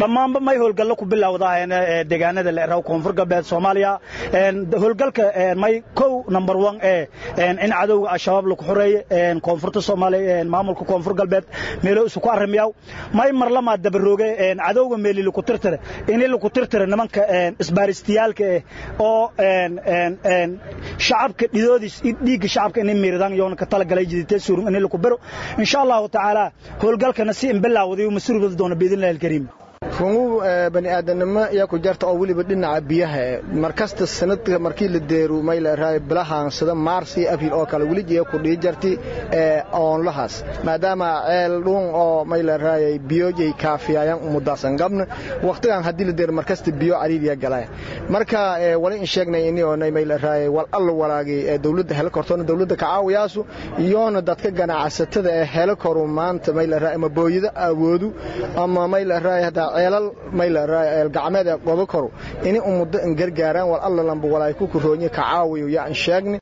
dhammaanba may howlgallo ku bilowdahayn deegaanada la eraw koonfur galbeed soomaaliya howlgalka may kow number one ee in cadowga al-shabaab lagu xoreeye koonfurta soomaaliya maamulka koonfur galbeed meelo isu ku arrimayaw may marlamaa dabarooge cadowga meeli laku tirtire ini laku tirtire nimanka isbaaristiyaalka eh oo shacabka dhidoodiis dhiigga shacabka inay miiradaan yoona ka talagalay jiditee suurum ini laku bero insha allahu tacaala howlgalkana si inbilaawday masruubada doona biidnillahi alkariim rungu bani aadamnimo yaa ku jarta oo weliba dhinaca biyaha markasta sanadka markii la deeru mayleeraay bilahaansada maars iyo abriil oo kale weli jee ku dhii jarti oonlahaas maadaama ceel dhuun oo mayleeraay biyojay kaafiyayaan umudaasan gabna waqtigan haddii la deero markasta biyo cariiriya galaya marka wali in sheegnay ini oonay mayleeraay wal alla walaagay ee dawladda helo kortoona dawladda ka caawiyaasu iyoona dadka ganacsatada ee helo koru maanta mayleeraay ama booyada awoodu ama mayleeraay hadda ceelal mayleeraay eel gacmeed ee qodo koru ini umuddo in gargaaraan wal alla lamba walaay ku kuroonya ka caawiyo yaa in sheegni